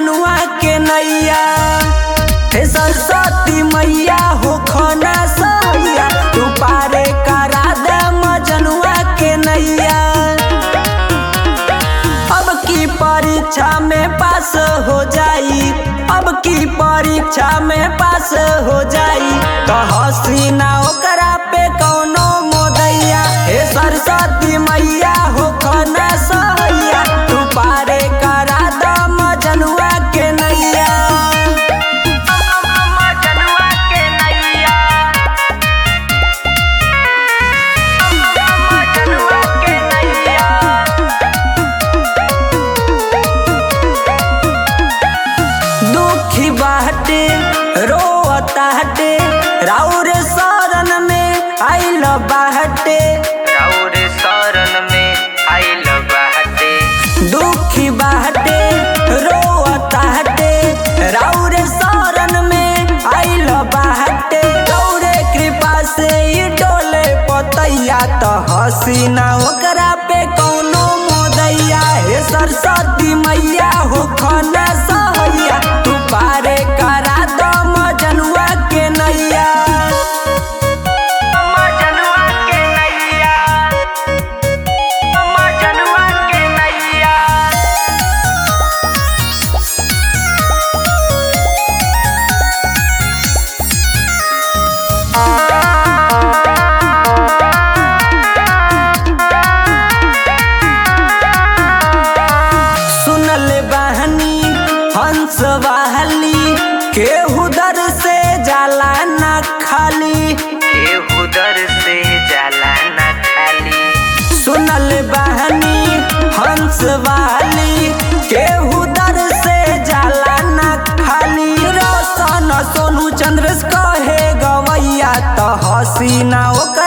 मजनुआ के नैया हे सरस्वती मैया हो खाना सैया तू पारे करा दे मजनुआ के नैया अब की परीक्षा में पास हो जाई अब की परीक्षा में पास हो जाई तो हसीना ओकरा पे कौनो मोदैया हे सरस्वती मैया हो खाना सहैया तू पारे करा द मजनुआ के नैया मजनुआ के नैया मजनुआ के नैया दुखी बाटे रोता हटे राउर शरण में आइल बाटे राउर शरण में आइल बाटे दुखी बाटे रोता हटे राउर शरण में आइल बाटे गौरे कृपा से ई डोले पतैया तो हसीना ओकरा पे कौनो मोदैया हे सरस्वती मैया हो खाना सहैया तू पारे करा दो मजनुआ के नैया मजनुआ के नैया मजनुआ के नैया सुनल बहनी हंस वाहली केहू दर से जाला ना खाली केहू दर से जाला न खाली सुनल बहनी हंस वाली केहू दर से जाला ना खाली रोशन सोनू चंद्र कहे गवैया तो हसीना ओकर